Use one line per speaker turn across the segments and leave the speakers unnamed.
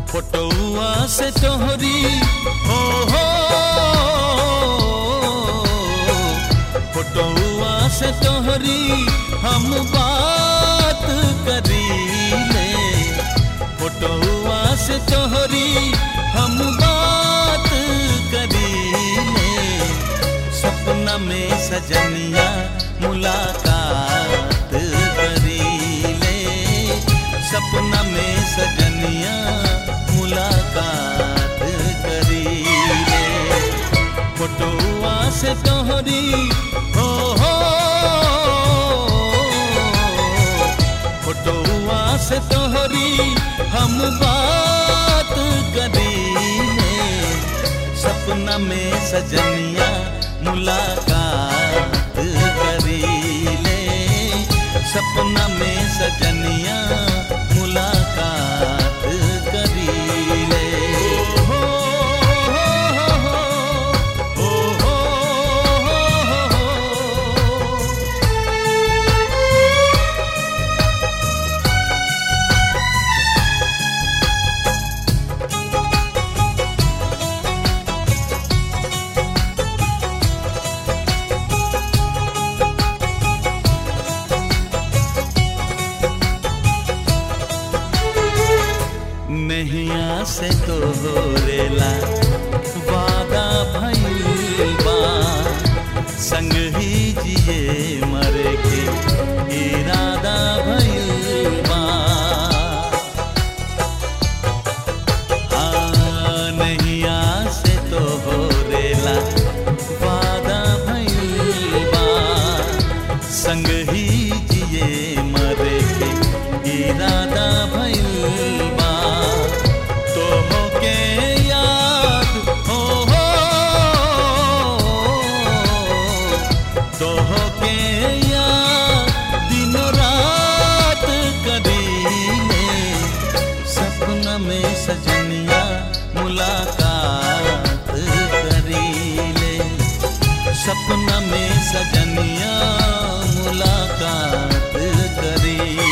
फोटोआ से तोहरी हो हो फोटोआ से तोहरी हम बात करी ले फोटोआ से तोहरी हम बात करी ले सपना में सजनिया मुलाकात करी ले सपना में सजनिया मुलाकात करी ले फोटोआ से तोहरी हो हो फोटोआ से तोहरी हम बात करी ले सपना में सजनिया मुलाकात करी ले सपना में सजनिया मुलाकात करी ले हो हो हो हो हो नैया से तो रेला वादा भइल बा संग ही जिए मरे के इरादा भइल बा हाँ, नैया से तो रेला वादा भइल बा संग ही जिए मरे के इरादा भइल बा तो के याद हो हो तो के याद दिनों रात करीले सपना में सजनिया मुलाकात करीले सपना में सजनिया मुलाकात करीले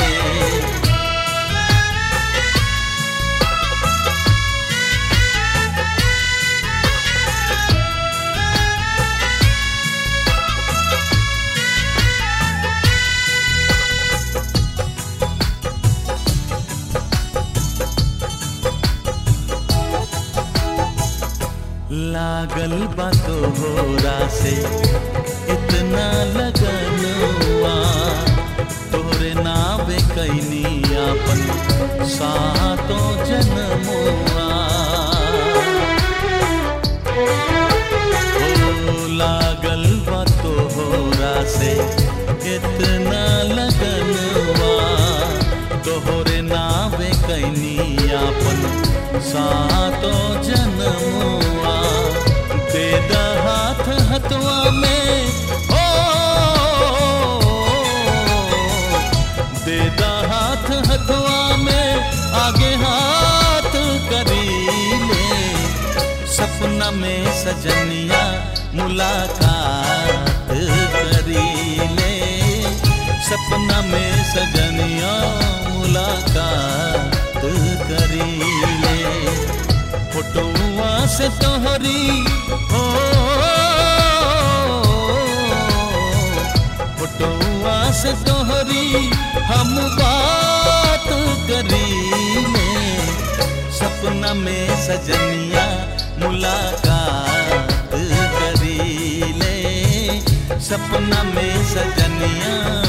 लागल बा तोहरा से इतना लगन हुआ तोरे नावे कैनी अपन सातो जन्मुआ ओ लागल बा तोहरा से इतना लगन हुआ तोहरे नावे कैनी अपन सातो जन्मुआ दे द हाथ हथवा में हो दे द हाथ हथवा में आगे हाथ करी ले सपना में सजनिया मुलाकात करी ले सपना में सजनिया मुलाकात करी ले फोटोआ से तोहरी हो फोटोआ से तोहरी हम बात करी ले सपना में सजनिया मुलाकात करी ले सपना में सजनिया